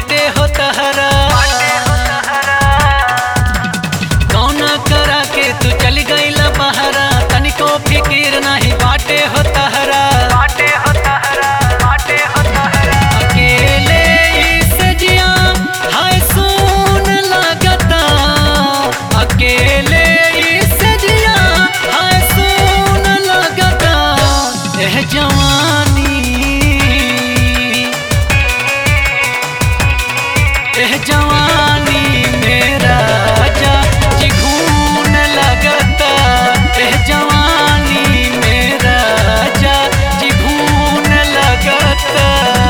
बाटे हो तहरा कौना करा के तू चल गईल बहरा तनिको फिकिर नहीं बाटे हो तहरा अकेले इस जिया हाय सुन लगता अकेले इस जिया हाय सुन लगता एह जवानी एह जवानी मेरा जा जिघून लगता एह जवानी मेरा जा जिघून लगता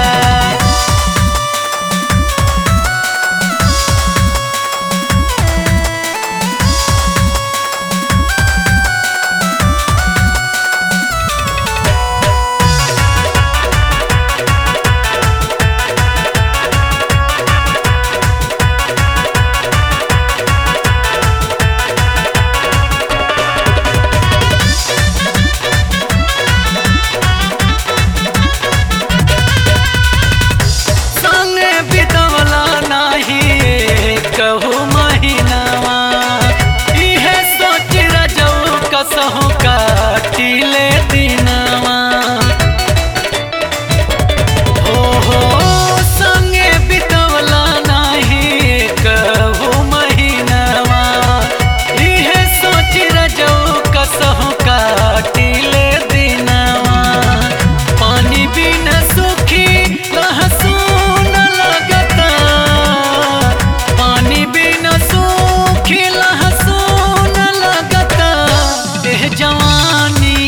संगे बितवला नाही कहू महीनावा इहे सोच रजऊ कसहु काटिले दिनवा हो हो संगे बितवला नाही कहू महीनावा इहे सोच रजऊ कसहु काटिले दिनवा पानी बिना सुखी लहसुन लगता पानी बिना सुखी लहसुन लगता एह जवानी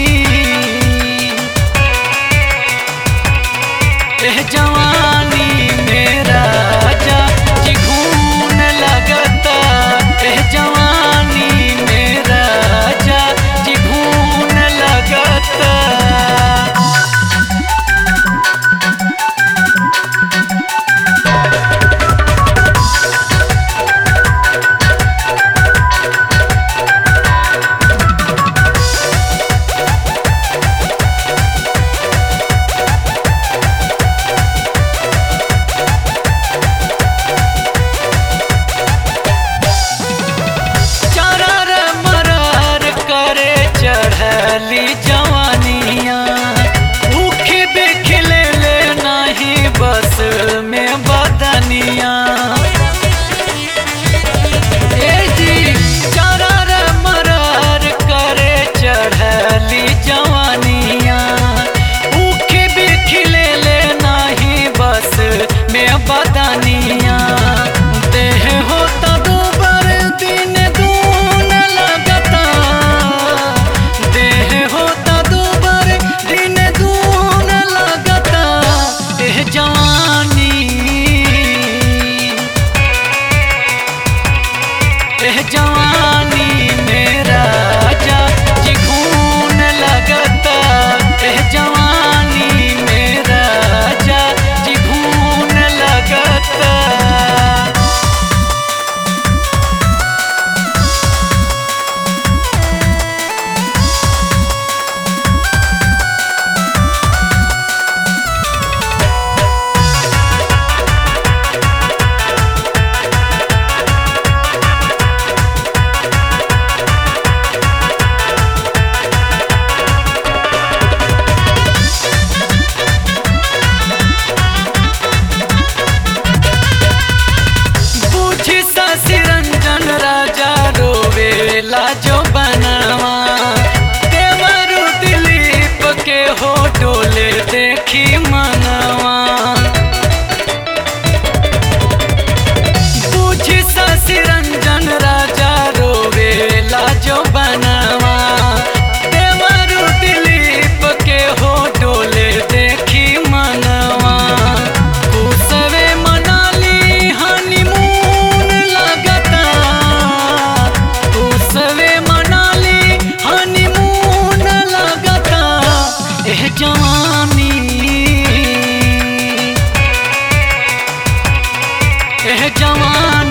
एह जवानी मेरा जा जिघून लगता एह जवानी मेरा जा जिघून लगता चरर मरर करे चढ़ली जवानिया भूखी बिखले ले नहीं बस में बदनिया ए जी चरर मरर करे चढ़ली जवानिया भूखी बिखले ले नहीं बस में बदनिया देह होता दोबर दिन दून लगता देह होता दोबर दिन दून लगता एह जवानी एह जवानी मेरा जा जिघून लगता एह जवानी मेरा जा जिघून लगता पूछी शशि रंजन राजा रोवेला जो बनवा देवरु दिलीप के हो डोले देखी मनवा पूछी शशि रंजन राजा रोवेला जो बनवा देवरु दिलीप के हो डोले देखी मनवा कुसवे मनाली हनीमून लगता कुसवे मनाली हनीमून लगता एह जवानी एह जवानी